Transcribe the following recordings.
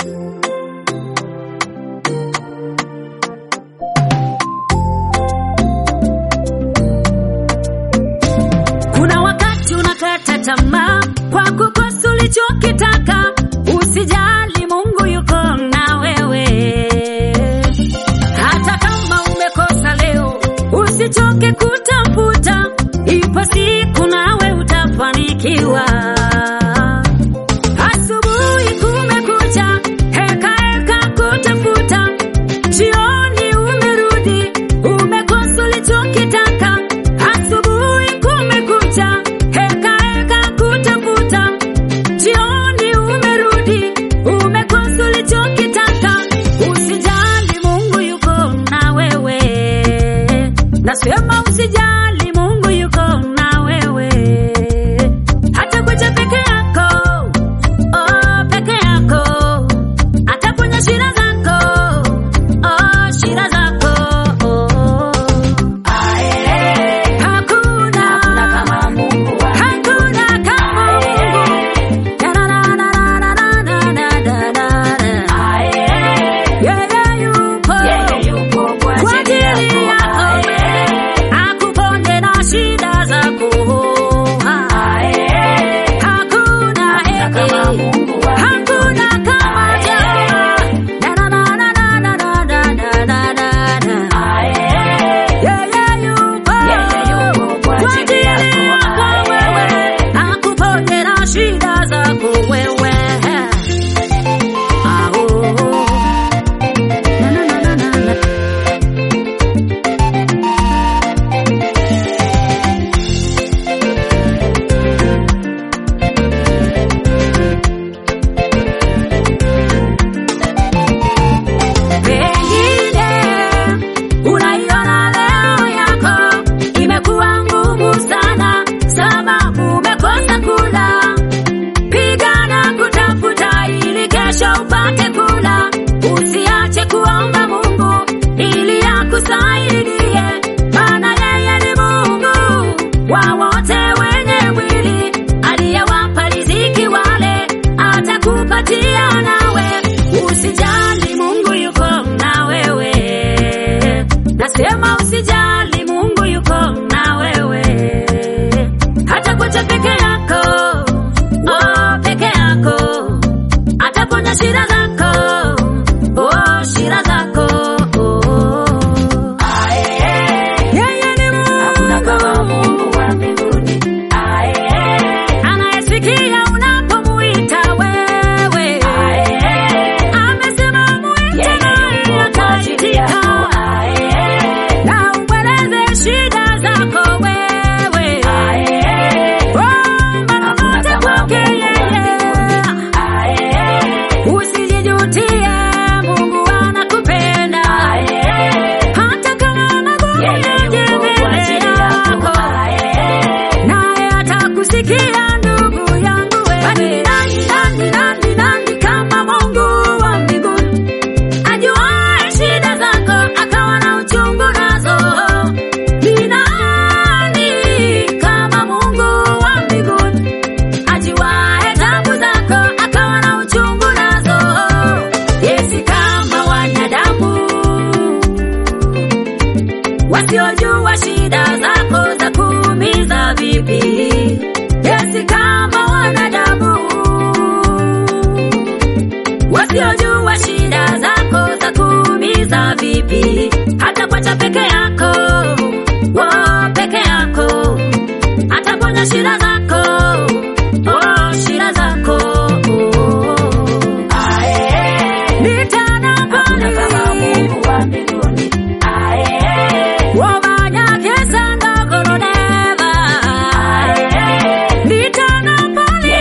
Kuna wakati unakata tamaa kwa kukosa ulichokitaka. Usijali, Mungu yuko na wewe. Hata kama umekosa leo, usichoke kutafuta, ipo siku nawe utafanikiwa. Asubuhi kumekucha, heka heka kutafuta, jioni umerudi, umekosa ulichokitaka. Asubuhi kumekucha, heka heka kutafuta, jioni umerudi, umekosa ulichokitaka. Usijali, Mungu yuko na wewe. Nasema usijali, Mungu yuko na wewe. Hata kuja peke yako, oh, peke yako. Ataponya shida zako, oh, shida zako. Hakuna, hakuna kama Mungu. Da-da-da-da-da-da-da-da-da. Yeye yupo kwa ajili yako wewe, akuponye na shida zako. Hakuna, hakuna kama Jehova. Da-da-da-da-da-da-da-da-da-da. Yeye yupo kwa ajili yako wewe, akuponye na shida zako wewe. Ah, oh. Na, na, na, na, na, na. Pengine unaiona leo yako imekuwa ngumu sana, sababu umekosa kula. Pigana kutafuta ili kesho upate kula. Usiache kuomba Mungu ili akusaidie, maana yeye ni Mungu wa wote wenye mwili, aliyewapa riziki wale atakupatia nawe. Usijali, Mungu yuko na wewe. Nasema usijali, Mungu yuko na wewe. Hata kucha peke yako, oh, peke yako. Ataponya shida zako, oh, shida zako. Yeye ni Mungu anayesikia unapomuita wewe. Amesema muite naye ataitika. Na umweleze shida zako wewe. Omba lolote kwake yeye. Usijijutie, Mungu anakupenda. Hata kama magumu yaje mbele yako. Naye atakusikia ndugu yangu wewe. Ni nani, nani, nani, nani kama Mungu wa mbinguni? Ajuaye shida zako akawa na uchungu nazo. Ni nani kama Mungu wa mbinguni? Ajuaye tabu zako akawa na uchungu nazo. Yesi kama wanadamu wasiojua shida zako za kuumiza vipi. Yesi kama wanadamu wasiojua shida zako za kuumiza vipi. Hata kwacha peke yako, wo peke yako, ataponya shida zako, oh, shida zako. Nitana pale wabanyakesa ndogoloneva nitana pale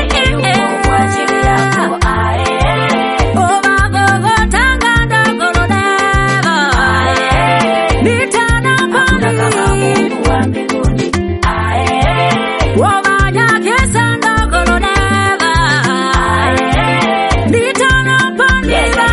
obagogotanga ndogoloneva nitana pale wabanyakesa ndogoloneva nitana pale